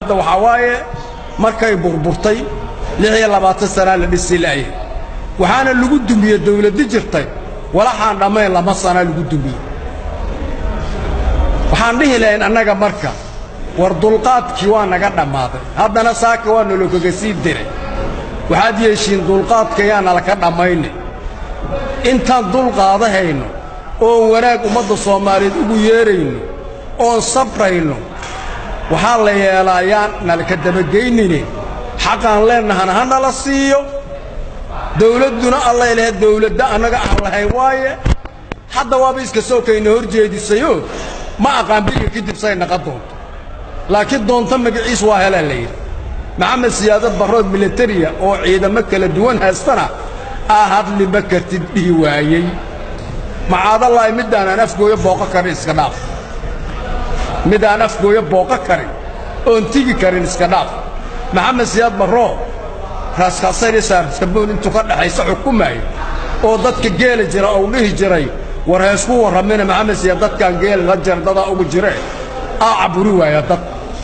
waxaa waaye markay burburtay lix iyo labaatan sanaa la dhisi la'yahay waxaana lagu dumiyey dawladdi jirtay walaxaan dhammayn lama sanaa lagu dumiyey waxaan dhihi lahayn annaga marka war dulqaadkii waa naga dhammaaday haddana saaka waa nolokaga sii diray waxaad yeeshiin dulqaadka yaana laka dhammayne intaan dulqaadahayno oon wanaag ummadda soomaaliyeed ugu yeerayno oon sabrayno waxaa la yeelaa yaan nalaka dabageynine xaqaan leennahana ha nala siiyo dawladduna allay lahayd dawladda annaga aan lahayn waaye hadda waaba iska sookayna hor jeedisayoo ma aqaan biriga kadib say naqan doonto laakiin doonto magaciis waa helaa la yidhi maxamed siyaadad barrood milatariya oo ciidamo kala duwan haystana aa hadli ma kartid dhihi waayey macaadallaahi midaanaan afgooyo booqo karin iska dhaaf midaan afgooyo booqo karin oon tigi karin iska dhaaf maxamed siyaad barroo raaskaasaynisaarsaboon intuu ka dhaxaysa xukumaayo oo dadka geeli jira ou dhihi jiray war heesku warramina maxamed siyaad dadkaan geeli la jira dadaa ugu jiree aa caburi waaya dad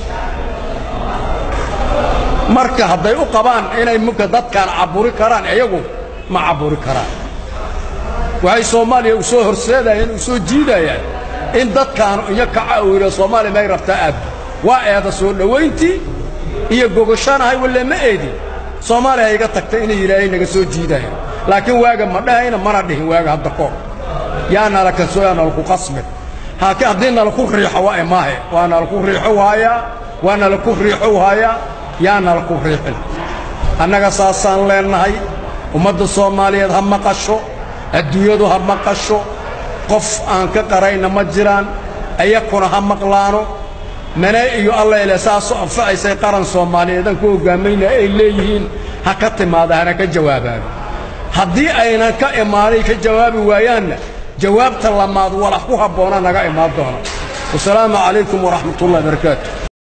marka hadday u qabaan inay mugka dadkaan caburi karaan iyagu ma caburi karaan waxay soomaaliya u soo horseedayeen u soo jiidayaan in dadkaan iyo kaca uu yidha soomaaliya may rabtaa aabbi waa eeda soo dhowayntii iyo gogoshaanahay walle ma eedin soomaaliya ha iga tagtay inay yidhaahay naga soo jiidayaan laakiin waaga ma dhahayna mana dhihin waaga hadda koor yaa nala kasoo yaa nalaku qasmin haakiin haddii nalaku riixo waa imaahe waa nalaku riixo waayaa waa nalaku riixo waayaa yaa nalaku riixin annaga saasaan leennahay ummadda soomaaliyeed ha maqasho adduunyadu ha maqasho qof aan ka qarayna ma jiraan ayakuna ha maqlaano mane iyo allayle saasoo anfacaysay qaran soomaaliyeedan ku hoggaamayna ay leeyihiin ha ka timaada hana ka jawaabaan haddii aynan ka imaanay ka jawaabi waayaanna jawaabta lamaad walax ku habboona naga imaan doona wasalaamu calaykum waraxmatullahi barakaatu